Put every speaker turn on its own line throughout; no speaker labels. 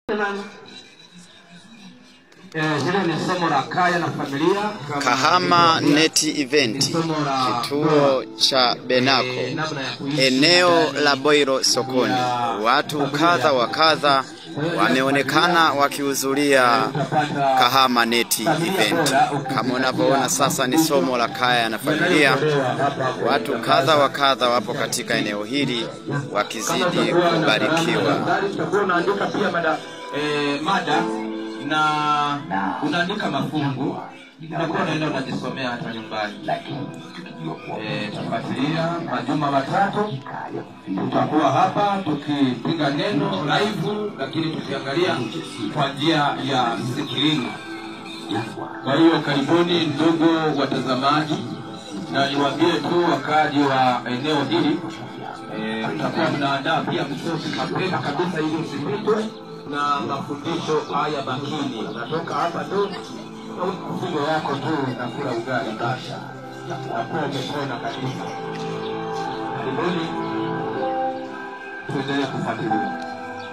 Eh, hilo ni somo la kaya na familia kama
Kahama
nilivyokuambia,
Net Event,
somo la
kituo cha Benako,
eh, namna ya kuishi
eneo
ndani
la Boiro sokoni. Watu kadha wa kadha wameonekana wakihudhuria
utapata
Kahama Net Event. Kama unavyoona sasa, ni somo la kaya na familia. Watu kadha wa kadha wapo katika eneo hili wakizidi kubarikiwa.
Utakuwa unaandika pia mada, eh, mada na unaandika mafungu unakuwa unaenda unajisomea hata nyumbani. Eh, tafuatilia majuma matatu tutakuwa hapa tukipiga neno live, lakini tukiangalia kwa njia ya skrini. Kwa hiyo karibuni ndugu watazamaji, na niwaambie tu wakaaji wa eneo hili eh, tutakuwa tunaandaa pia msosi mapema kabisa ili usipitwe na mafundisho haya makini. Unatoka hapa tu na mzigo wako tu nakula ugali basi, nakuwa umepona kabisa. Karibuni, tuendelee kufuatilia.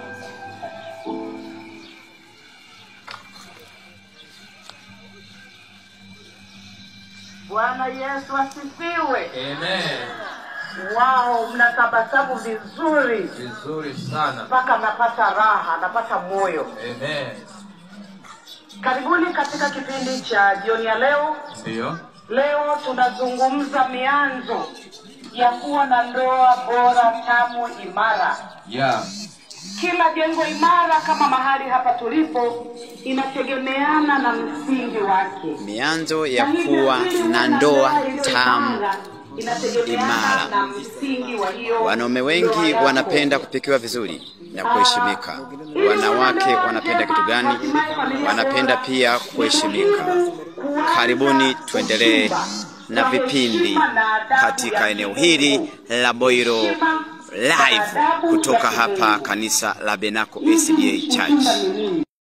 Bwana Yesu asifiwe.
Amen.
Wao, mnatabasamu vizuri
Vizuri sana.
mpaka napata raha, napata moyo.
Amen.
Karibuni katika kipindi cha jioni ya leo.
Ndio.
Leo tunazungumza mianzo ya kuwa na ndoa bora, tamu, imara.
Yeah.
Kila jengo imara kama mahali hapa tulipo inategemeana na msingi wake.
Mianzo ya kuwa na ndoa tamu imara. Wanaume wengi wanapenda kupikiwa vizuri na kuheshimika. Wanawake wanapenda kitu gani? Wanapenda pia kuheshimika. Karibuni tuendelee na vipindi katika eneo hili la Boiro live kutoka hapa kanisa la Benako SDA Church.